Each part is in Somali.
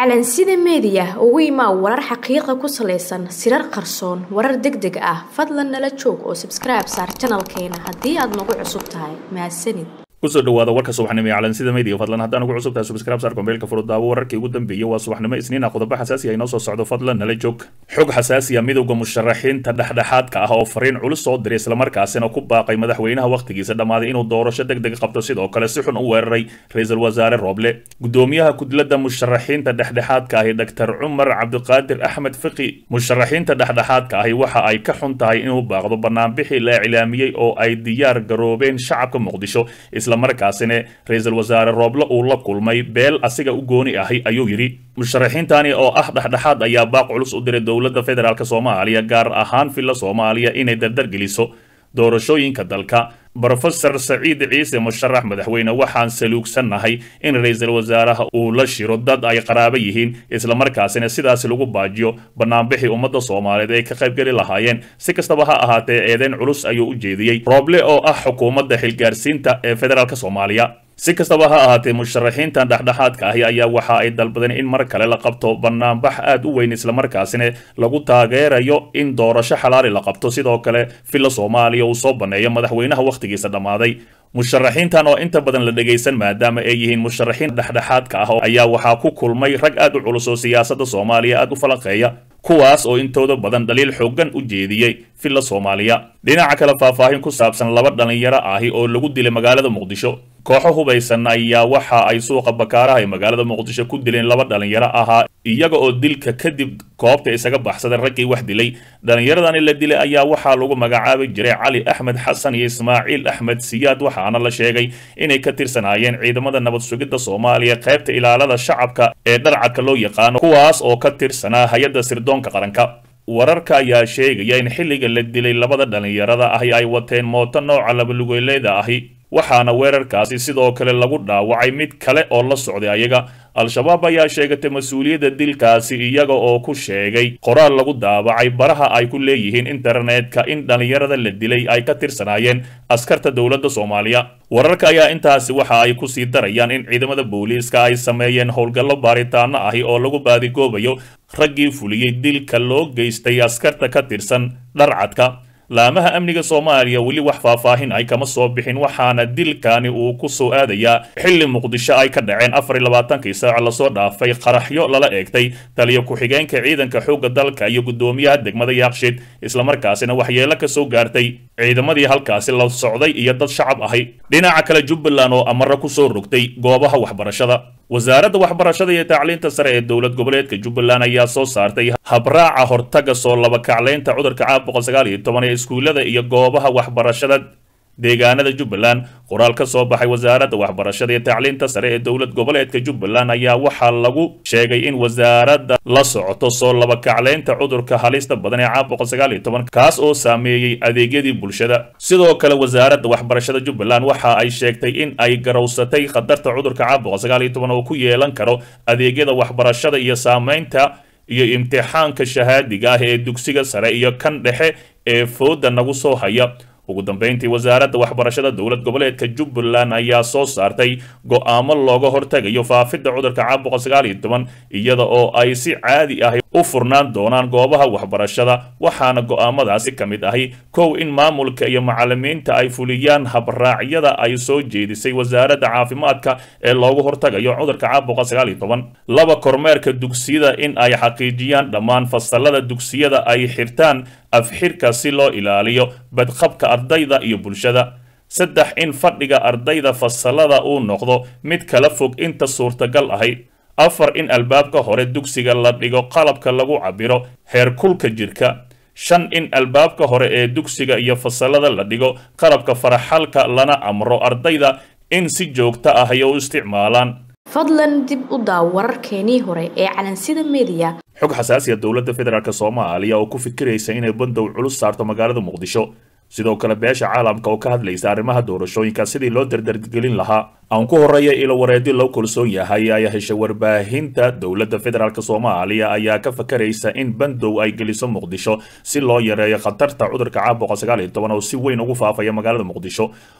calansida meediya ugu imaa warar xaqiiqa ku salaysan sirar qarsoon warar deg deg ah fadlan nala joog oo sabskribe saar janalkeena haddii aad nagu cusub tahay mahadsanid kusoo dhawaada warka subaxnimo ee calansida media fadlan haddaan ugu cusub tahay subscribe saar kombeelka furudaawo wararkii ugu dambeeyey waa subaxnimo isniina qodobo xasaasi ah inoo soo socdo fadlan nala joog xog xasaasi ah midowda musharaxiinta dhexdhexaadka ah oo fariin culus soo diray islamarkaasina ku baaqay madaxweynaha wakhtigiisa dhammaaday inuu doorasho deg deg qabto sidoo kale si xun u weeraray ra-iisul wasaare rooble gudoomiyaha kudlada musharaxiinta dhexdhexaadka ahi dr cumar cabdiqaadir axmed fiqi musharaxiinta dhexdhexaadka ahi waxa ay ka xun tahay inuu baaqdo banaanbixii la iclaamiyey oo ay diyaar garoobeen shacabka muqdisho islamarkaasina ra-iisul wasaare rooble uu la kulmay beel asiga u gooni ahi ayuu yidhi musharaxiintani oo ah dhexdhexaad ayaa baaq culus u diray dowladda federaalk soomaaliya gaar ahaan villa soomaaliya inay dardargeliso doorashooyinka dalka brofesor saciid ciise musharax madaxweyne waxaan saluugsannahay in ra-iisul wasaaraha uu la shiro dad ay qaraabo yihiin islamarkaasina sidaas lagu baajiyo banaanbixii ummadda soomaaliyeed ay ka qaybgeli lahaayeen si kastaba ha ahaatee eedeyn culus ayuu u jeediyey rooble oo ah xukuumadda xilgaarsiinta ee federaalk soomaaliya si kastaba ha ahaatee musharaxiintan dhexdhexaadka ahi ayaa waxa ay dalbadeen in mar kale la qabto banaanbax aad u weyn islamarkaasina lagu taageerayo in doorasho xalaali la qabto sidoo kale villa soomaaliya uu soo banneeyo madaxweynaha wakhtigiisa dhammaaday musharaxiintan oo inta badan la dhegaysan maadaama ay yihiin musharaxiin dhexdhexaadka ah ayaa waxaa ku kulmay rag aad u culus oo siyaasadda soomaaliya aad u falanqeeya kuwaas oo intooda badan dhaliil xoogan u jeediyey villa soomaaliya dhinaca kale faahfaahin ku saabsan laba dhallinyaro ahi oo lagu dilay magaalada muqdisho kooxo hubaysan ayaa waxa ay suuqa bakaaraha ee magaalada muqdisho ku dileen laba dhallinyaro ahaa iyaga oo dilka kadib koobta isaga baxsaday raggii wax dilay dhallinyaradani la dilay ayaa waxaa lagu magacaabi jiray cali axmed xasan iyo ismaaciil axmed siyaad waxaana la sheegay inay ka tirsanaayeen ciidamada nabad sugidda soomaaliya qaybta ilaalada shacabka ee dharcadka loo yaqaano kuwaas oo ka tirsanaa hay-adda sirdoonka qaranka wararka ayaa sheegaya in xilliga la dilay labada dhallinyarada ahi ay wateen mooto nooca labalugoleeda ahi waxaana weerarkaasi sidoo kale lagu dhaawacay mid kale oo la socday ayaga al-shabaab ayaa sheegatay mas-uuliyadda dilkaasi iyaga oo ku sheegay qoraal lagu daabacay baraha ay ku leeyihiin internetka in dhallinyarada la dilay ay ka tirsanaayeen askarta dowladda soomaaliya wararka ayaa intaasi waxa ay kusii darayaan in ciidamada booliiska ay sameeyeen howlgallo baaritaano ahi oo lagu baadigoobayo raggii fuliyey dilka loo geystay askarta ka tirsan dharcadka laamaha amniga soomaaliya weli wax faahfaahin ay kama soo bixin waxaana dilkani uu ku soo aadayaa xilli muqdisho ay ka dhaceen afar iyo labaatankii saac lasoo dhaafay qaraxyo lala eegtay taliyo ku-xigeenka ciidanka xoogga dalka iyo guddoomiyaha degmada yaaqshid islamarkaasina waxyeelo ka soo gaartay ciidamadii halkaasi la socday iyo dad shacab ahi dhinaca kale jubbaland oo amaro ku soo rogtay goobaha waxbarashada wasaaradda waxbarashada iyo tacliinta sare ee dowlad goboleedka jubbaland ayaa soo saartay habraaca hortaga soo labakaclaynta cudurka caabuqa sagaal iyo toban ee iskuullada iyo goobaha waxbarashada deegaanada jubbaland qoraal ka soo baxay wasaaradda waxbarashada iyo tacliinta sare ee dowlad goboleedka jubbaland ayaa waxaa lagu sheegay in wasaaradda la socoto soo labakaclaynta cudurka halista badan ee caabuqa sagaal iyo toban kaas oo saameeyey adeegyadii bulshada sidoo kale wasaaradda waxbarashada jubbaland waxa ay sheegtay in ay garowsatay khatarta cudurka caabuqa sagaal iyo toban oo ku yeelan karo adeegyada waxbarashada iyo saameynta iyo imtixaanka shahaadiga ah ee dugsiga sare iyo kan dhexe ee fooda nagu soo haya ugu dambeyntii wasaaradda waxbarashada dowlad goboleedka jubbaland ayaa soo saartay go'aamo looga hortagayo faafidda cudurka caabuqa sagaal iyo toban iyada oo ay si caadi ah u furnaan doonaan goobaha waxbarashada waxaana go'aamadaasi ka mid ahi kow in maamulka iyo macalimiinta ay fuliyaan habraacyada ay soo jeedisay wasaaradda caafimaadka ee loogu hortagayo cudurka caabuqa sagaal iyo toban laba kormeerka dugsiyada in ay xaqiijiyaan dhammaan fasalada dugsiyada ay xirtaan afxirka si loo ilaaliyo badqabka ardayda iyo bulshada saddex in fadhiga ardayda fasalada uu noqdo mid kala fog inta suurtagal ahi afar in albaabka hore dugsiga la dhigo qalabka lagu cabiro heerkulka jirka shan in albaabka hore ee dugsiga iyo fasalada la dhigo qalabka faraxalka lana amro ardayda in si joogto ah ay u isticmaalaan fadlan dib u daaw wararkeenii hore ee calansida meediya xog xasaasiya dowladda federaalk soomaaliya oo ku fikiraysa inay bandow culus saarto magaalada muqdisho sidoo kale beesha caalamka oo ka hadlaysa arrimaha doorashooyinka sidii loo dardargelin lahaa aan ku horreeya ilo wareedyo loo kalsoon yahay ayaa heshay warbaahinta dowladda federaalk soomaaliya ayaa ka fakaraysa in bandow ay geliso muqdisho si loo yareeyo khatarta cudurka caabuqa sagaal iyo toban oo si weyn ugu faafaya magaalada muqdisho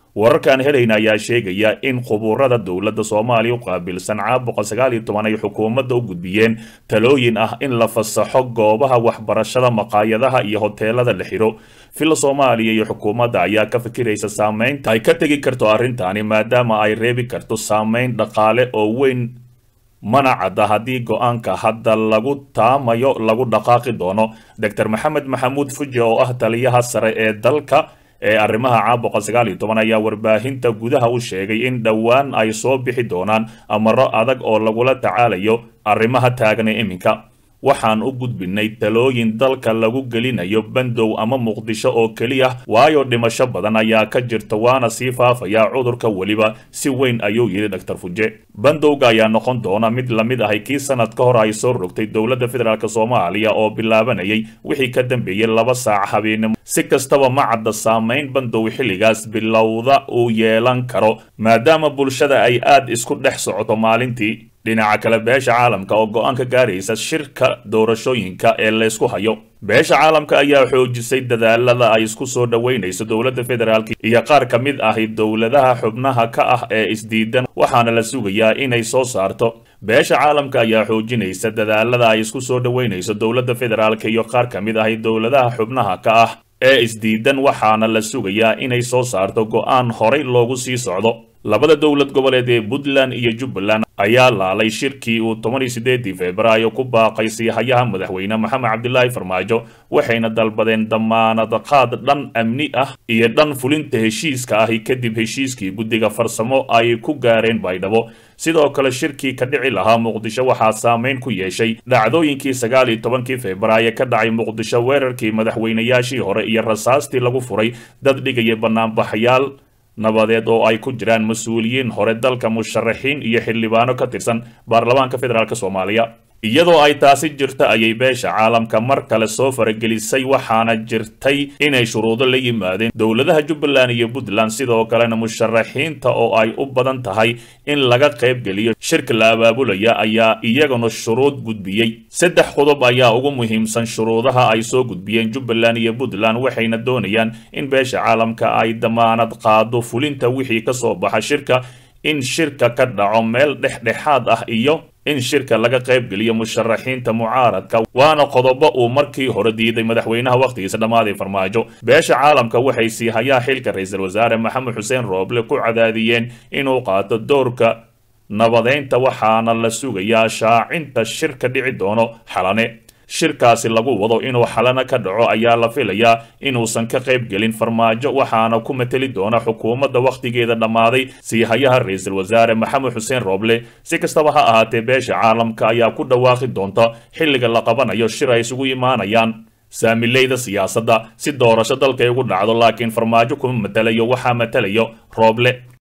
wararkaan helayna ayaa sheegaya in khuburada dowladda soomaaliya u qaabilsan caabuqa sagaal iyo toban ay xukuumadda u gudbiyeen talooyin ah in la fasaxo goobaha waxbarashada maqaayadaha iyo hoteelada la xiro villa soomaaliya iyo xukuumadda ayaa ka fikiraysa saameynta ay ka tegi karto arrintaani maadaama ay reebi karto saameyn dhaqaale oo weyn mana cadda haddii go-aanka hadda lagu taamayo lagu dhaqaaqi doono doctor maxamed maxamuud fuji oo ah taliyaha sare ee dalka ee arrimaha caabuqa sagaal iyo toban ayaa warbaahinta gudaha u sheegay in dhowaan ay soo bixi doonaan amaro adag oo lagula tacaalayo arrimaha taagna iminka waxaan u gudbinay talooyin dalka lagu gelinayo bandow ama muqdisho oo keliya waayo dhimasho badan ayaa ka jirta waana sii faafaya cudurka weliba si weyn ayuu yidhi doctor fuje bandowga ayaa noqon doona mid lamid ahay kii sanad ka hor ay soo rogtay dowladda federaalk soomaaliya oo bilaabanayay wixii ka dambeeyey laba saac habeenimo si kastaba ma cadda saamayn bandow xilligaas bilowda uu yeelan karo maadaama bulshada ay aad isku dhex socoto maalintii dhinaca kale beesha caalamka oo go-aan ka gaaraysa shirka doorashooyinka ee laysku hayo beesha caalamka ayaa xoojisay dadaalada ay isku soo dhoweynayso dowladda federaalk iyo qaar ka mid ahi dowladaha xubnaha ka ah ee isdiidan waxaana la sugayaa inay soo saarto beesha caalamka ayaa xoojinaysa dadaalada ay isku soo dhoweynayso dowladda federaalk iyo qaar ka mid ahi dowladaha xubnaha ka ah ee isdiidan waxaana la sugayaa inay soo saarto go-aan horay loogu sii socdo labada dowlad goboleed ee puntland iyo jubbaland ayaa laalay shirkii uu toban iyo sideedii februaayo ku baaqay siihayaha madaxweyne maxamed cabdilaahi farmaajo waxayna dalbadeen damaanad qaad dhan amni ah iyo dhan fulinta heshiiska ahi kadib heshiiskii guddiga farsamo ay ku gaareen baydhabo sidoo kale shirkii ka dhici lahaa muqdisho waxaa saameyn ku yeeshay dhacdooyinkii sagaal iyo tobankii februaayo ka dhacay muqdisho weerarkii madaxweynayaashii hore iyo rasaastii lagu furay dad dhigaya banaanbaxyaal nabadeed oo ay ku jiraan mas-uuliyiin hore dalka musharaxiin iyo xildhibaano ka tirsan baarlamaanka federaalk soomaaliya iyadoo ay taasi jirta ayay beesha caalamka mar kale soo faragelisay waxaana jirtay inay shuruudo la yimaadeen dowladaha jubbaland iyo puntland sidoo kalena musharaxiinta oo ay u badan tahay in laga qaybgeliyo shirka la abaabulaya ayaa iyaguna shuruud gudbiyey saddex qodob ayaa ugu muhiimsan shuruudaha ay soo gudbiyeen jubbaland iyo puntland waxayna doonayaan in beesha caalamka ay damaanad qaado fulinta wixii ka soo baxa shirka in shirka ka dhaco meel dhexdhexaad ah iyo in shirka laga qaybgeliyo musharaxiinta mucaaradka waana qodobo uu markii hore diiday madaxweynaha wakhtigiisa dhammaaday farmaajo beesha caalamka waxay sii hayaa xilka ra-iisul wasaare maxamed xuseen rooble ku cadaadiyeen inuu qaato doorka nabadeynta waxaana la sugayaa shaacinta shirka dhici doono xalane shirkaasi lagu wado inuu xalana ka dhaco ayaa la filayaa inuusan ka qayb gelin farmaajo waxaana ku mateli doona xukuumadda wakhtigeeda dhammaaday siihayaha ra-iisul wasaare maxamed xuseen rooble si kastaba ha ahaatee beesha caalamka ayaa ku dhawaaqi doonta xilliga la qabanayo shir ay isugu imaanayaan saamileyda siyaasadda si doorasho dalkay ugu dhacdo laakiin farmaajo kuma matelayo waxaa matelayo rooble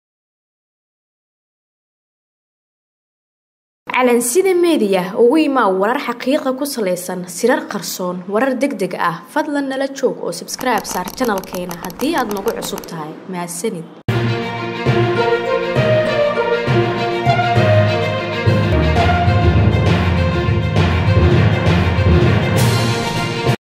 calansida meediya ugu imaa warar xaqiiqa ku salaysan sirar qarsoon warar deg deg ah fadlan nala joog oo sabskribe saar janalkeena haddii aad nagu cusub tahay mahadsanid